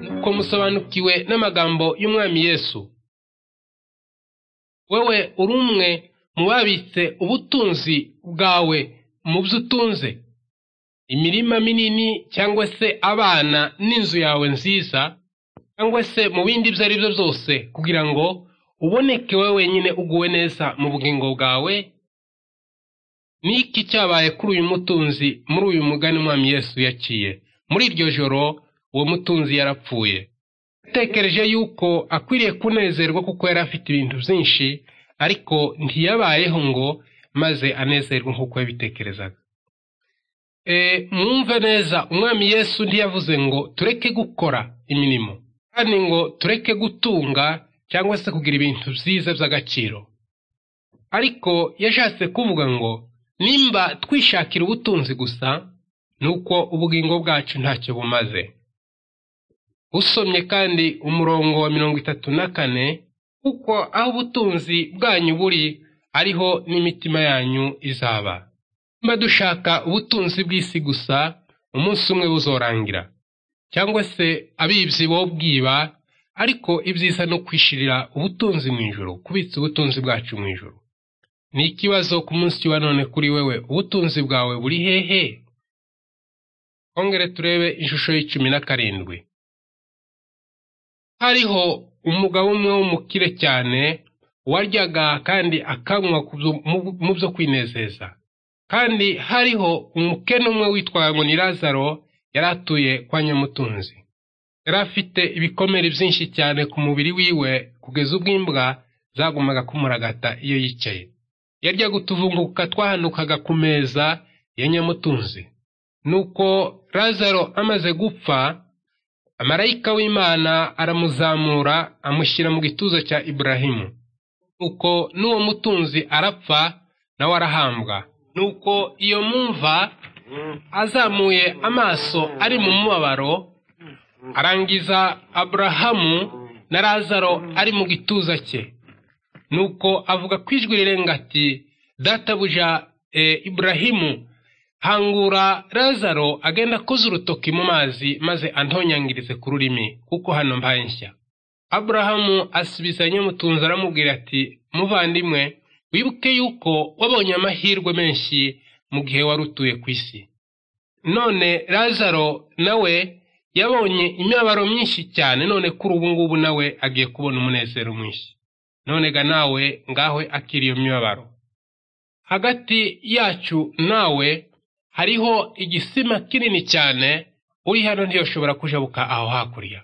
nuko musobanukiwe n'amagambo y'umwami Yesu. Wewe uri umwe mu babitse ubutunzi bwawe mu byo utunze. Imirima minini cyangwa se abana n'inzu yawe nziza cyangwa se mu bindi ibyo ari byo byose kugira ngo uboneke wowe wenyine uguwe neza mu bugingo bwawe n'iki cyabaye kuri uyu mutunzi muri uyu mugani umwami Yesu yaciye muri iryo joro uwo mutunzi yarapfuye yatekereje yuko akwiriye kunezerwa kuko yari afite ibintu byinshi ariko ntiyabayeho ngo maze anezerwe nk'uko yabitekerezaga mwumve neza umwami Yesu ntiyavuze ngo tureke gukora imirimo kandi ngo tureke gutunga cyangwa se kugira ibintu byiza by'agaciro ariko yashatse kuvuga ngo nimba twishakira ubutunzi gusa ni uko ubugingo bwacu ntacyo bumaze usomye kandi umurongo wa mirongo itatu na kane kuko aho ubutunzi bwanyu buri ariho n'imitima yanyu izaba nimba dushaka ubutunzi bw'isi gusa umunsi umwe buzorangira cyangwa se abibyi bo bwiba ariko ibyiza no kwishirira ubutunzi mu ijoro kubitsa ubutunzi bwacu mu ijoro ni ikibazo ku munsi wa none kuri wewe ubutunzi bwawe buri hehe twongere turebe ishusho y'icumi na karindwi hariho umugabo umwe w'umukire cyane waryaga kandi akanywa mu byo kwinezeza kandi hariho umukene umwe witwaye ngo ni lazaro yari atuye kwa nyamutunzi yari afite ibikomere byinshi cyane ku mubiri wiwe kugeza ubwo imbwa zagumaga kumuragata iyo yicaye yaryaga utuvunguka twahanukaga ku meza ya nyamutunzi nuko lazaro amaze gupfa amarayika w'imana aramuzamura amushyira mu gituza cya iburahimu nuko n'uwo mutunzi arapfa nawe arahambwa nuko iyo mumva azamuye amaso ari mu mubabaro arangiza aburahamu na lazaro ari mu gituza cye nuko avuga ku ijwi rirenga ati databuja iburahimu hangura lazaro agenda akoze urutoki mu mazi maze antonyangirize ku rurimi kuko hano mbaye nshya aburahamu asubiza nyamutunzi aramubwira ati muvandimwe wibuke yuko wabonye amahirwe menshi mu gihe wari utuye ku isi none lazaro nawe yabonye imibabaro myinshi cyane none kuri ubu ngubu nawe agiye kubona umunezero mwinshi none ga nawe ngaho akiri iyo mibabaro hagati yacu nawe hariho igisima kinini cyane uri hano ntiyoshobora kujabuka aho hakurya